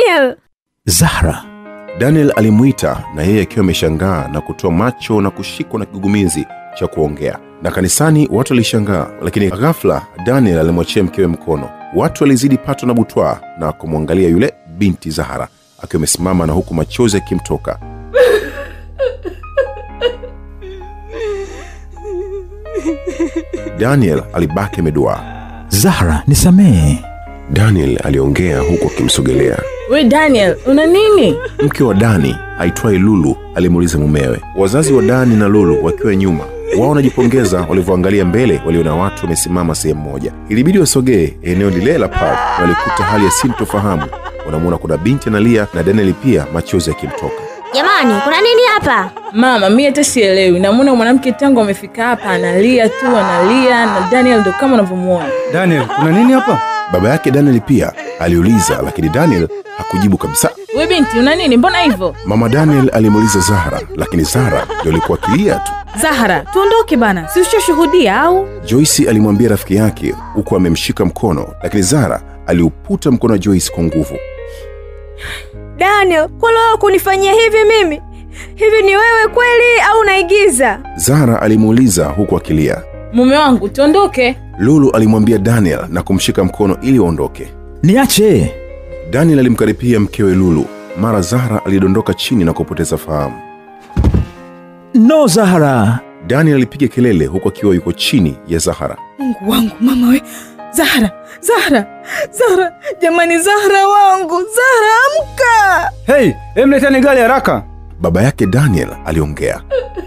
Daniel! Zahra, Daniel alimwita na yeye akiwa ameshangaa na kutoa macho na kushikwa na kigugumizi cha kuongea. Na kanisani watu walishangaa, lakini ghafla Daniel alimwachia mkewe mkono. Watu walizidi pato na butwaa na kumwangalia yule binti Zahara akiwa amesimama na huku machozi yakimtoka. Daniel alibaki ameduaa. Zahra, nisamehe. Daniel aliongea huku akimsogelea. we daniel una nini Mke wa Dani aitwaye Lulu alimuuliza mumewe. Wazazi wa Dani na Lulu wakiwa nyuma, wao wanajipongeza walivyoangalia mbele, waliona watu wamesimama sehemu moja. Ilibidi wasogee eneo lile la pub, na walikuta hali ya sintofahamu. Wanamwona kuna binti analia na Daniel pia machozi yakimtoka. Jamani, kuna nini hapa? mama mi hata sielewi namwona mwanamke tangu amefika hapa analia tu analia na daniel ndo kama unavyomwona Daniel, kuna nini hapa? Baba yake Daniel pia aliuliza, lakini Daniel hakujibu kabisa. we binti una nini mbona hivyo Mama Daniel alimuuliza Zahara, lakini Zahara ndio alikuwa akilia tu. Zahara, tuondoke bana, si ushashuhudia au? Joyce alimwambia rafiki yake huku amemshika mkono, lakini Zahara aliuputa mkono wa Joyce kwa nguvu. Daniel, kwani wewe kunifanyia hivi mimi? Hivi ni wewe kweli au unaigiza? Zahara alimuuliza huku akilia. mume wangu tuondoke Lulu alimwambia Daniel na kumshika mkono ili waondoke. Niache. Daniel alimkaribia mkewe Lulu. Mara Zahara alidondoka chini na kupoteza fahamu. No, Zahra. Daniel alipiga kelele huku akiwa yuko chini ya Zahara. Mungu wangu, mama we. Zahara, Zahara, Zahara, jamani, Zahara wangu, Zahara amka! Hei, emleteni gari haraka. Baba yake Daniel aliongea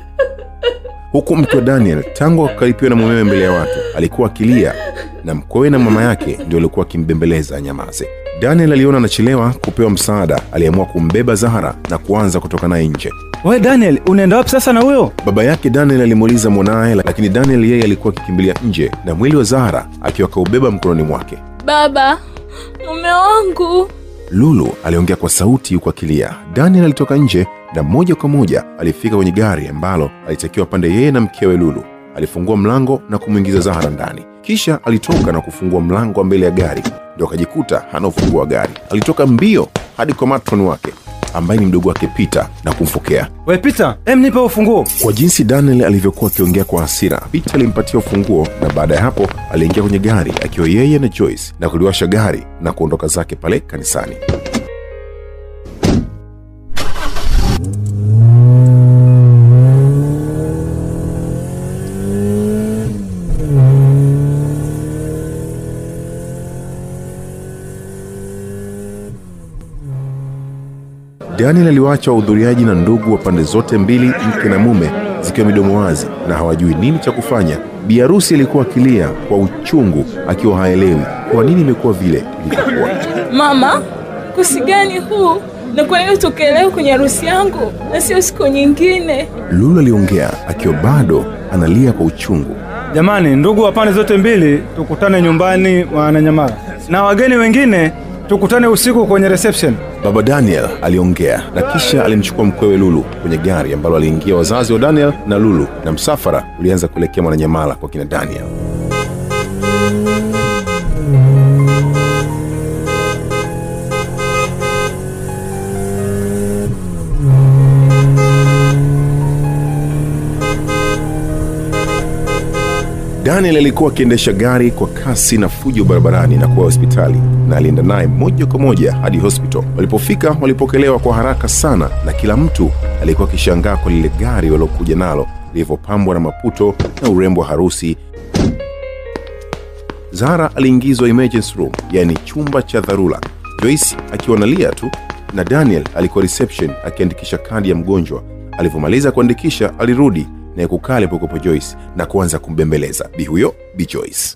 huku mke wa Daniel tangu akaripiwa na mumewe mbele ya watu alikuwa akilia, na mkwewe na mama yake ndio alikuwa akimbembeleza anyamaze. Daniel aliona anachelewa kupewa msaada, aliamua kumbeba Zahara na kuanza kutoka naye nje. We Daniel, unaenda wapi sasa na huyo? Baba yake Daniel alimuuliza mwanaye, lakini Daniel yeye alikuwa akikimbilia nje na mwili wa Zahara akiwa akaubeba mkononi mwake. baba mume wangu Lulu aliongea kwa sauti huku akilia. Daniel alitoka nje na moja kwa moja alifika kwenye gari ambalo alitakiwa pande yeye na mkewe Lulu. Alifungua mlango na kumwingiza Zahara ndani, kisha alitoka na kufungua mlango wa mbele ya gari, ndio akajikuta hana ufunguo wa gari. Alitoka mbio hadi kwa matron wake ambaye ni mdogo wake Peter na kumfokea. We Peter, em nipe ufunguo. Kwa jinsi Daniel alivyokuwa akiongea kwa hasira, Peter alimpatia ufunguo na baada ya hapo aliingia kwenye gari akiwa yeye na Joyce na kuliwasha gari na kuondoka zake pale kanisani. Daniel aliwaacha wahudhuriaji na ndugu wa pande zote mbili, mke na mume, zikiwa midomo wazi na hawajui nini cha kufanya. Bi harusi alikuwa akilia kwa uchungu, akiwa haelewi kwa nini imekuwa vile ilivyokuwa. mama kusi gani huu na kwa nini utokee leo kwenye harusi yangu na sio siku nyingine Lulu aliongea akiwa bado analia kwa uchungu. Jamani, ndugu wa pande zote mbili, tukutane nyumbani Mwananyamala, na wageni wengine tukutane usiku kwenye reception. Baba Daniel aliongea na kisha alimchukua mkwewe Lulu kwenye gari ambalo aliingia wazazi wa Daniel na Lulu, na msafara ulianza kuelekea Mwananyamala kwa kina Daniel. Daniel alikuwa akiendesha gari kwa kasi na fujo barabarani na kuwa hospitali, na alienda naye moja kwa moja hadi hospital. Walipofika walipokelewa kwa haraka sana, na kila mtu alikuwa akishangaa kwa lile gari waliokuja nalo lilivyopambwa na maputo na urembo wa harusi. Zahara aliingizwa emergency room, yaani chumba cha dharura, Joyce akiwa analia tu, na Daniel alikuwa reception akiandikisha kadi ya mgonjwa. Alivyomaliza kuandikisha, alirudi naye kukaa alipokuwepo Joyce na kuanza kumbembeleza bi huyo bi Joyce.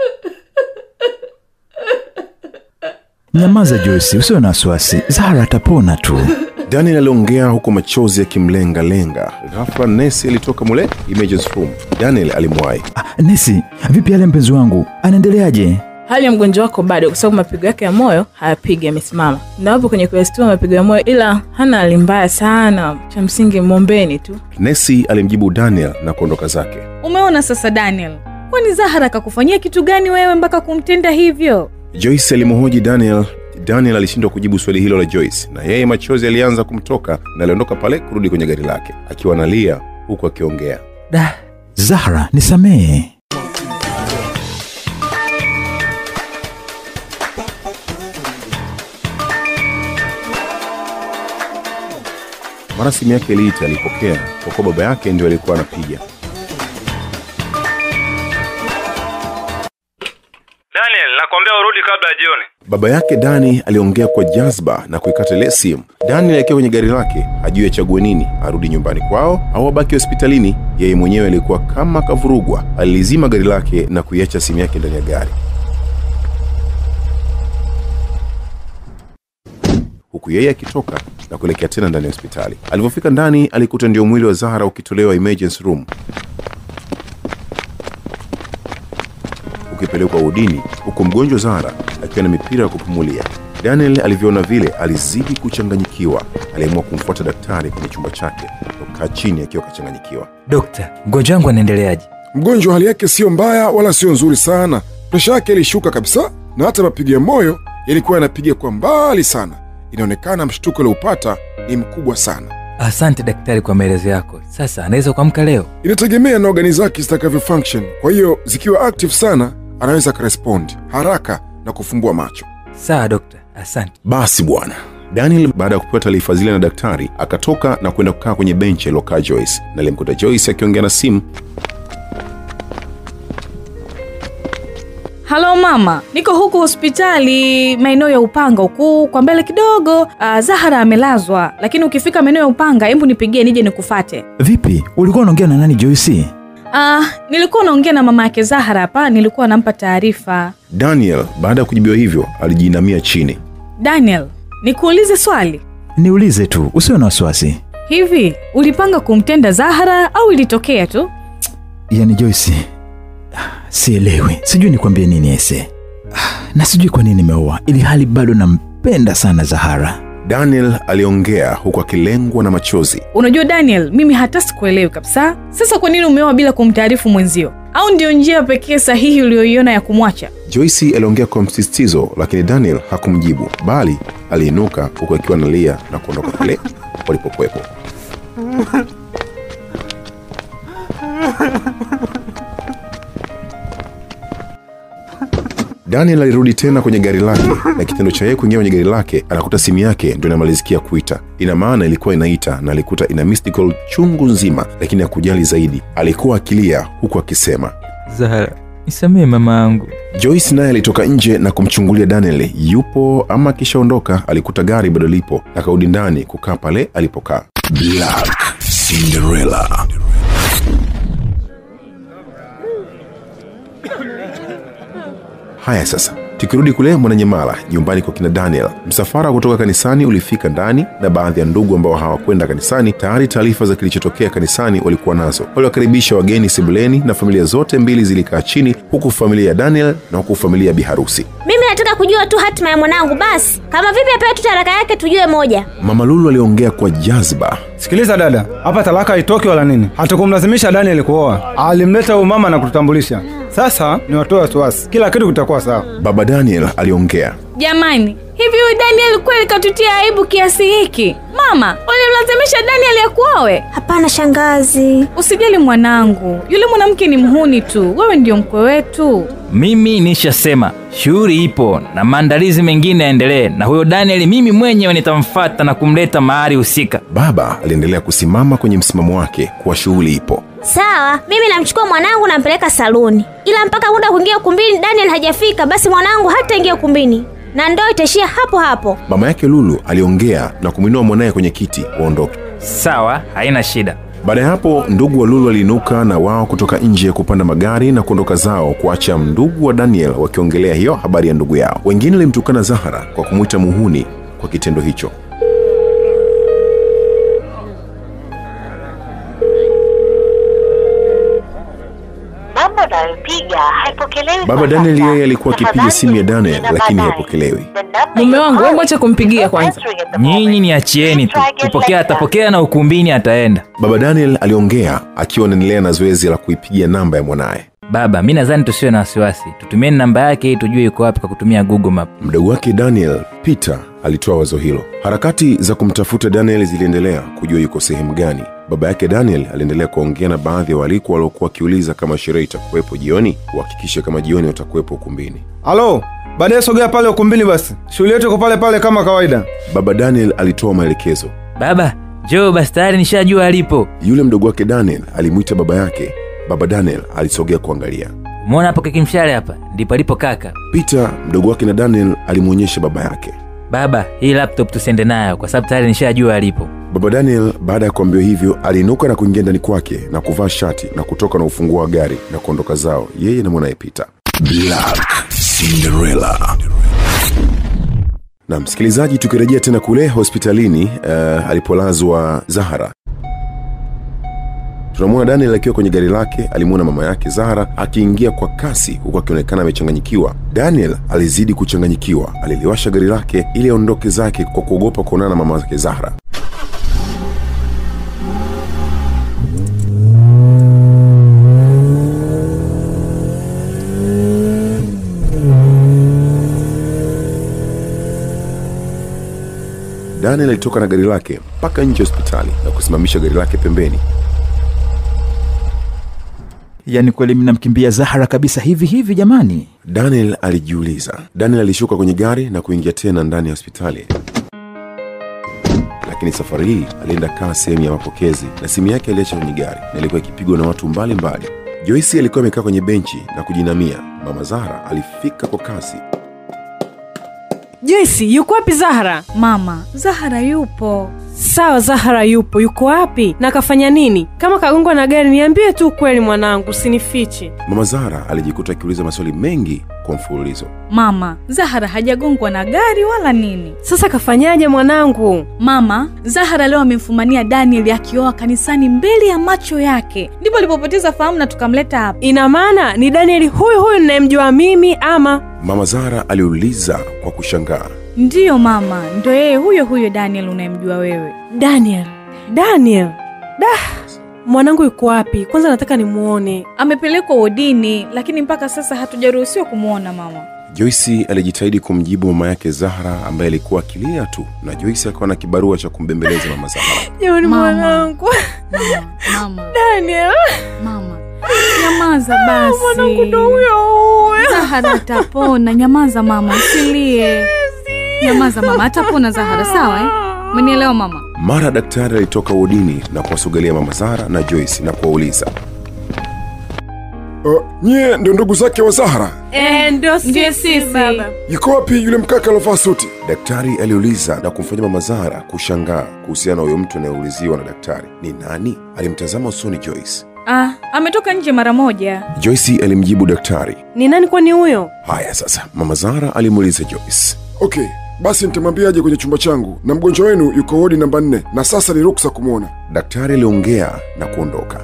Nyamaza Joyce, usiwe na wasiwasi. Zahra atapona tu. Daniel aliongea huku machozi yakimlenga-lenga. Ghafla nesi alitoka mule emergency room. Daniel alimwahi. Ah, Nesi, vipi hali ya mpenzi wangu? Anaendeleaje? hali ya mgonjwa wako bado kwa sababu mapigo yake ya moyo hayapigi yamesimama na wapo kwenye kuestua mapigo ya moyo ila hana hali mbaya sana cha msingi mwombeni tu Nesi alimjibu Daniel na kuondoka zake. Umeona sasa Daniel, kwani Zahara kakufanyia kitu gani wewe mpaka kumtenda hivyo? Joyce alimhoji Daniel Daniel alishindwa kujibu swali hilo la Joyce, na yeye machozi alianza kumtoka na aliondoka pale kurudi kwenye gari lake akiwa analia huku akiongea. Da, Zahra, nisamehe. Mara simu yake iliita, alipokea kwa kuwa baba yake ndio alikuwa anapiga. Daniel, nakwambia urudi kabla ya jioni. Baba yake Dani aliongea kwa jazba na kuikata ile simu. Dani alikiwa kwenye gari lake, hajui achague nini, arudi nyumbani kwao au abaki hospitalini. Yeye mwenyewe alikuwa kama kavurugwa. Alilizima gari lake na kuiacha simu yake ndani ya gari, huku yeye akitoka na kuelekea tena ndani ya hospitali. Alivyofika ndani, alikuta ndio mwili wa Zahara ukitolewa emergency room ukipelekwa udini, huku mgonjwa Zahara akiwa na mipira ya kupumulia. Daniel alivyoona vile alizidi kuchanganyikiwa. Aliamua kumfuata daktari kwenye chumba chake na kukaa chini akiwa akachanganyikiwa. Dokta, mgonjwa wangu anaendeleaje? Mgonjwa hali yake siyo mbaya wala sio nzuri sana. Presha yake ilishuka kabisa, na hata mapigo ya moyo yalikuwa yanapiga kwa mbali sana. Inaonekana mshtuko alioupata ni mkubwa sana. Asante daktari kwa maelezo yako. Sasa anaweza kuamka leo? Inategemea na ogani zake zitakavyo function. Kwa hiyo zikiwa active sana, anaweza akarespond haraka na kufumbua macho. Sawa dokta, asante. Basi bwana. Daniel baada ya kupewa taarifa zile na daktari akatoka na kwenda kukaa kwenye benchi alilokaa Joyce, na alimkuta Joyce akiongea na simu. halo mama niko huku hospitali maeneo ya upanga huku kwa mbele kidogo uh, zahara amelazwa lakini ukifika maeneo ya upanga hebu nipigie nije nikufate Vipi, ulikuwa unaongea na nani Joyce? uh, nilikuwa naongea na mama yake zahara hapa nilikuwa nampa taarifa Daniel baada ya kujibiwa hivyo alijiinamia chini. daniel nikuulize swali Niulize tu, usiwe na wasiwasi. hivi ulipanga kumtenda zahara au ilitokea tu Yaani Joyce, ah, sielewi, sijui nikwambie nini ese, Ah, na sijui kwa nini nimeoa ili hali bado nampenda sana Zahara. Daniel aliongea huku akilengwa na machozi. unajua daniel mimi hata sikuelewi kabisa sasa kwa nini umeoa bila kumtaarifu mwenzio au ndio njia pekee sahihi uliyoiona ya kumwacha Joyce aliongea kwa msisitizo, lakini Daniel hakumjibu, bali aliinuka huku akiwa analia na kuondoka pale walipokuwepo. Daniel alirudi tena kwenye gari lake, na kitendo cha yeye kuingia kwenye gari lake anakuta simu yake ndio inamalizikia kuita. Ina maana ilikuwa inaita na alikuta ina missed call chungu nzima, lakini hakujali zaidi. Alikuwa akilia huku akisema Zahara, nisamehe mama yangu. Joyce naye alitoka nje na kumchungulia Daniel yupo ama akishaondoka. Alikuta gari bado lipo, akarudi ndani kukaa pale alipokaa. Black Cinderella. Haya sasa, tukirudi kule Mwananyamala, nyumbani kwa kina Daniel, msafara kutoka kanisani ulifika ndani, na baadhi ya ndugu ambao hawakwenda kanisani tayari taarifa za kilichotokea kanisani walikuwa nazo. Waliwakaribisha wageni sebuleni, na familia zote mbili zilikaa chini, huku familia ya Daniel na huku familia ya biharusi. Mimi nataka kujua tu hatima ya mwanangu basi. Kama vipi apewe tu talaka yake tujue moja. Mama Lulu aliongea kwa jazba. Sikiliza dada, hapa talaka haitoki wala nini. Hatukumlazimisha Daniel kuoa, alimleta huyu mama na kututambulisha. Sasa ni watoe wasiwasi, kila kitu kitakuwa sawa. Baba Daniel aliongea. jamani hivi huyu daniel kweli katutia aibu kiasi hiki mama ulimlazimisha daniel ya kuowe Hapana shangazi. usijali mwanangu yule mwanamke ni mhuni tu wewe ndio mkwe wetu Mimi nishasema shughuli ipo na maandalizi mengine yaendelee, na huyo Daniel mimi mwenyewe nitamfata na kumleta mahali husika. Baba aliendelea kusimama kwenye msimamo wake kuwa shughuli ipo. Sawa, mimi namchukua mwanangu nampeleka saluni, ila mpaka muda wa kuingia ukumbini Daniel hajafika, basi mwanangu hataingia ukumbini na ndoa itaishia hapo hapo. Mama yake Lulu aliongea na kumwinua mwanaye kwenye kiti waondoke. Sawa, haina shida. Baada ya hapo, ndugu wa Lulu waliinuka na wao kutoka nje kupanda magari na kuondoka zao, kuacha ndugu wa Daniel wakiongelea hiyo habari ya ndugu yao. Wengine walimtukana Zahara kwa kumwita muhuni kwa kitendo hicho. namba unayopiga haipokelewi Baba kwa Daniel sasa. yeye alikuwa akipiga Tafadhali simu ya Daniel, jaribu lakini baadaye. haipokelewi. The number Mume you wangu, call wewe mwache kumpigia is kwanza. answering at the moment. Nyinyi niachieni tu, Try again kupokea later. atapokea na ukumbini ataenda. Baba Daniel aliongea akiwa anaendelea na zoezi la kuipigia namba ya mwanaye. Baba, mi nadhani tusiwe na wasiwasi, tutumieni namba yake ili tujue yuko wapi kwa kutumia Google Map. Mdogo wake Daniel Peter alitoa wazo hilo. Harakati za kumtafuta Daniel ziliendelea kujua yuko sehemu gani. Baba yake Daniel aliendelea kuongea na baadhi ya waliko waliokuwa wakiuliza kama sherehe itakuwepo jioni, kuhakikisha kama jioni watakuwepo ukumbini. halo baadaye sogea pale ukumbini basi shughuli yetu iko pale pale kama kawaida Baba Daniel alitoa maelekezo. Baba, njoo basi, tayari nishajua alipo. Yule mdogo wake Daniel alimwita baba yake. Baba Daniel alisogea kuangalia. Umeona hapo kekimshale hapa, ndipo alipo kaka. Peter mdogo wake na Daniel alimwonyesha baba yake. Baba, hii laptop tusiende nayo kwa sababu tayari nishajua alipo. Baba Daniel baada ya kuambiwa hivyo aliinuka na kuingia ndani kwake na kuvaa shati na kutoka na ufunguo wa gari na kuondoka zao yeye na mwanaye Peter. Black Cinderella. Na msikilizaji, tukirejea tena kule hospitalini uh, alipolazwa Zahara, tunamwona Daniel akiwa kwenye gari lake. Alimwona mama yake Zahara akiingia kwa kasi huku akionekana amechanganyikiwa. Daniel alizidi kuchanganyikiwa, aliliwasha gari lake ili aondoke zake kwa kuogopa kuonana na mama yake Zahara. Daniel alitoka na gari lake mpaka nje ya hospitali na kusimamisha gari lake pembeni. yaani kweli mnamkimbia zahara kabisa hivi hivi jamani Daniel alijiuliza. Daniel alishuka kwenye gari na kuingia tena ndani ya hospitali, lakini safari hii alienda kaa sehemu ya mapokezi na simu yake aliacha kwenye gari na ilikuwa ikipigwa na watu mbalimbali. Joyce alikuwa amekaa kwenye benchi na kujinamia. Mama Zahra alifika kwa kasi. Joyce, yuko wapi Zahara? mama zahara yupo Sawa, Zahara yupo. Yuko wapi na kafanya nini? Kama kagongwa na gari, niambie tu ukweli mwanangu, usinifiche. Mama Zahra alijikuta akiuliza maswali mengi kwa mfululizo. mama zahara hajagongwa na gari wala nini Sasa kafanyaje mwanangu? mama zahara leo amemfumania daniel akioa kanisani mbele ya macho yake ndipo alipopoteza fahamu na tukamleta hapa Ina maana ni Danieli huyu huyu ninayemjua mimi ama? Mama Zahra aliuliza kwa kushangaa. ndiyo mama ndo yeye huyo huyo daniel unayemjua wewe Daniel, Daniel, da mwanangu yuko wapi? Kwanza nataka nimuone. amepelekwa wodini lakini mpaka sasa hatujaruhusiwa kumwona mama Joyce alijitahidi kumjibu mama yake Zahra ambaye alikuwa akilia tu, na Joyce akawa na kibarua cha kumbembeleza mama Zahra. Jamani Mama. mwanangu, mama mama Daniel, mama nyamaza mwanangu basi ndo huyo huyo. zahara atapona nyamaza mama usilie nyamaza mama atapona zahara sawa eh? umenielewa mama Mara daktari alitoka wodini na kuwasogelea mama Zahra na Joyce na kuwauliza, Uh, nyie ndio ndugu zake wa Zahara? Eh, ndio Ndio sisi sisi. baba. Yuko wapi yule mkaka alovaa suti? daktari aliuliza na kumfanya mama Zahra kushangaa kuhusiana na huyo mtu anayeuliziwa na daktari ni nani. Alimtazama usoni Joyce. ah, ametoka nje mara moja Joyce alimjibu daktari. Ni nani kwani huyo? Haya sasa, mama Zahra alimuuliza Joyce. Okay, basi nitamwambia aje kwenye chumba changu, na mgonjwa wenu yuko wodi namba nne, na sasa ni ruksa kumwona. Daktari aliongea na kuondoka.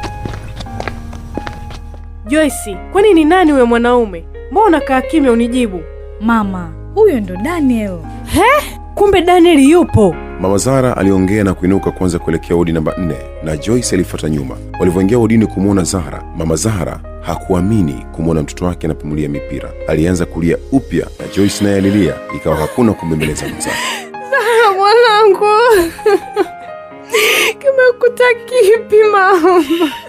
Joyce, kwani ni nani huyo mwanaume? Mbona unakaa kimya unijibu? mama huyo ndo daniel Kumbe Daniel yupo. Mama Zara aliongea na kuinuka kuanza kuelekea wodi namba nne na Joyce alifuata nyuma. Walivyoingia wodini kumwona Zahra, mama Zahra hakuamini kumwona mtoto wake anapumulia mipira. Alianza kulia upya na Joyce naye alilia, ikawa hakuna kumbembeleza mzaa. Mwanangu, kimekuta kipi mama?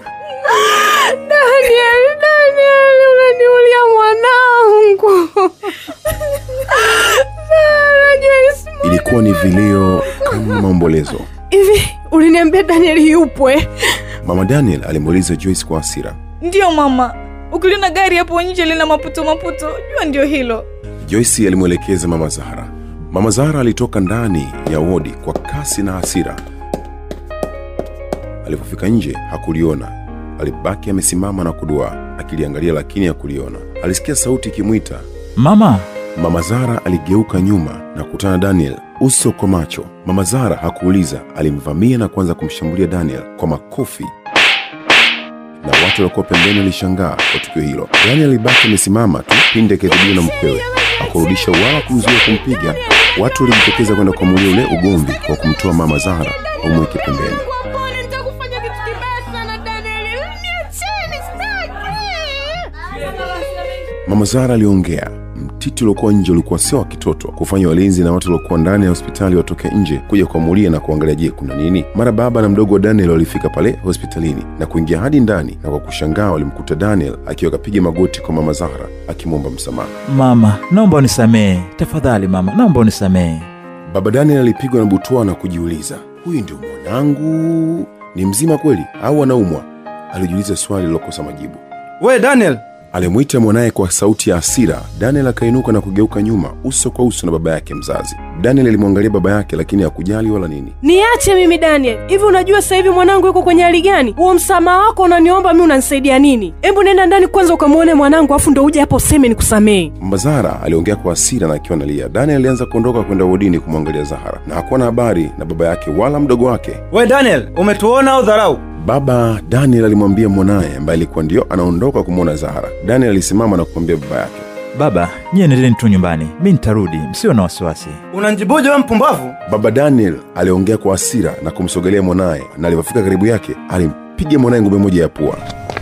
Daniel, Daniel, unaniulia mwanangu. Zara, Joyce, Ilikuwa ni vilio kama maombolezo. hivi uliniambia Daniel yupo eh? Mama Daniel alimuuliza Joyce kwa hasira. ndiyo mama ukiliona gari hapo nje lina maputo maputo jua ndio hilo Joyce alimwelekeza mama Zahra. Mama Zahra alitoka ndani ya wodi kwa kasi na hasira. Alipofika nje hakuliona, alibaki amesimama na kuduaa akiliangalia, lakini hakuliona. Alisikia sauti ikimwita. mama Mama Zahra aligeuka nyuma na kukutana Daniel uso kwa macho. Mama Zahra hakuuliza, alimvamia na kuanza kumshambulia Daniel kwa makofi na watu waliokuwa pembeni walishangaa kwa tukio hilo. Daniel alibaki amesimama tu pindi akidhibiwa na mkwewe, akurudisha wala kumzuia kumpiga. Watu walijitokeza kwenda kuamulia ule ugomvi kwa kumtoa mama Zahra wamweke pembeni. Nitakufanya kitu kibaya sana Daniel. Niacheni, sitaki. Mama Zara aliongea. Mtiti uliokuwa nje ulikuwa sio wa kitoto, kufanya walinzi na watu waliokuwa ndani ya hospitali watoke nje kuja kuamulia na kuangalia, je, kuna nini? Mara baba na mdogo wa Daniel walifika pale hospitalini na kuingia hadi ndani, na kwa kushangaa walimkuta Daniel akiwa akapiga magoti kwa Mama Zahra akimwomba msamaha. Mama, naomba unisamehe tafadhali. Mama, naomba unisamehe. Baba Daniel alipigwa na butwaa na kujiuliza, huyu ndio mwanangu? Ni mzima kweli au anaumwa? Alijiuliza swali lilokosa majibu. we daniel Alimwita mwanaye kwa sauti ya hasira. Daniel akainuka na kugeuka nyuma, uso kwa uso na baba yake mzazi. Daniel alimwangalia baba yake, lakini hakujali wala nini. niache mimi daniel hivi unajua sasa hivi mwanangu yuko kwenye hali gani huo msamaha wako unaniomba mi unanisaidia nini hebu nenda ndani kwanza ukamwone mwanangu afu ndo uje hapo useme nikusamehe Mama Zahara aliongea kwa hasira na akiwa analia. Daniel alianza kuondoka kwenda wodini kumwangalia Zahara na hakuwa na habari na baba yake wala mdogo wake. we daniel umetuona au dharau Baba Daniel alimwambia mwanaye ambaye alikuwa ndio anaondoka kumwona Zahara. Daniel alisimama na kumwambia baba yake, Baba, nyie nendeni tu nyumbani, mi nitarudi, msiwe na wasiwasi. unanjibuje we mpumbavu Baba Daniel aliongea kwa hasira na kumsogelea mwanaye, na alipofika karibu yake alimpiga mwanaye ngumi moja ya pua.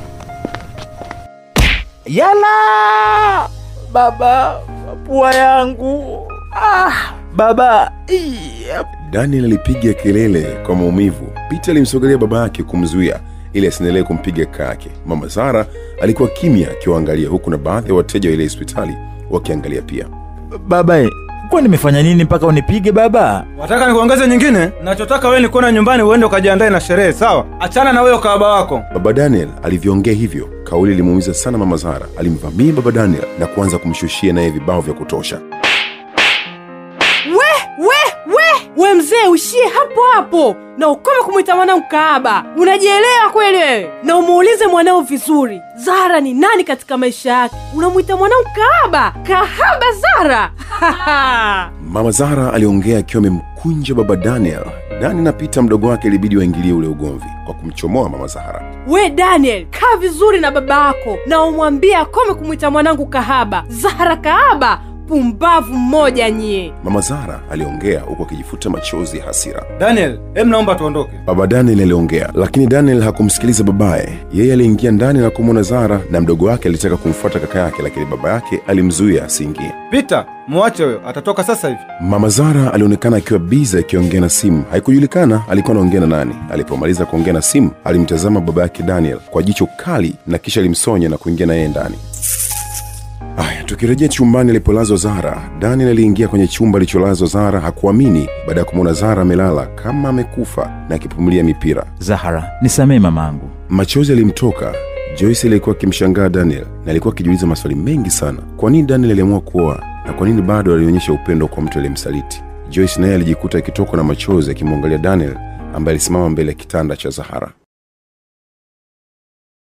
Yala baba, pua yangu ah, baba Ii, Daniel alipiga kelele kwa maumivu. Peter alimsogelea baba yake kumzuia ili asiendelee kumpiga kaka yake. Mama Zara alikuwa kimya akiwaangalia, huku na baadhi ya wateja wa ile hospitali wakiangalia pia. baba e, kwa nimefanya nini mpaka unipige baba? wataka nikuongeze nyingine nachotaka wewe nikuona nyumbani uende ukajiandae na sherehe sawa achana na wewe ukahaba wako Baba Daniel alivyoongea hivyo, kauli ilimuumiza sana Mama Zara. Alimvamia baba Daniel na kuanza kumshushia naye vibao vya kutosha. we we we we mzee uishie hapo hapo na ukome kumwita mwanao kaaba unajielewa kweli wewe na umuulize mwanao vizuri zara ni nani katika maisha yake unamwita mwanao kaaba kahaba zara Mama Zara aliongea akiwa amemkunja baba Daniel. Dani na Peter mdogo wake ilibidi waingilie ule ugomvi kwa kumchomoa Mama Zahara. we daniel kaa vizuri na baba yako na umwambie akome kumwita mwanangu kahaba zara kahaba pumbavu mmoja nyie Mama Zara aliongea huku akijifuta machozi ya hasira. daniel em naomba tuondoke Baba Daniel aliongea, lakini Daniel hakumsikiliza babaye. Yeye aliingia ndani na kumwona Zara, na mdogo wake alitaka kumfuata kaka yake, lakini baba yake alimzuia asiingie. pita muache huyo atatoka sasa hivi Mama Zara alionekana akiwa biza akiongea na simu. Haikujulikana alikuwa anaongea na nani. Alipomaliza kuongea na simu, alimtazama baba yake Daniel kwa jicho kali na kisha alimsonya na kuingia na yeye ndani. Aya, tukirejea chumbani alipolazwa Zara, Daniel aliingia kwenye chumba alicholazwa Zara. Hakuamini baada ya kumwona Zara amelala kama amekufa na akipumulia mipira. Zahara, nisamehe mamangu. Machozi alimtoka. Joyce alikuwa akimshangaa Daniel na alikuwa akijiuliza maswali mengi sana. Kwa nini Daniel aliamua kuoa na kwa nini bado alionyesha upendo kwa mtu aliyemsaliti? Joyce naye alijikuta akitokwa na machozi akimwangalia Daniel ambaye alisimama mbele ya kitanda cha Zahara.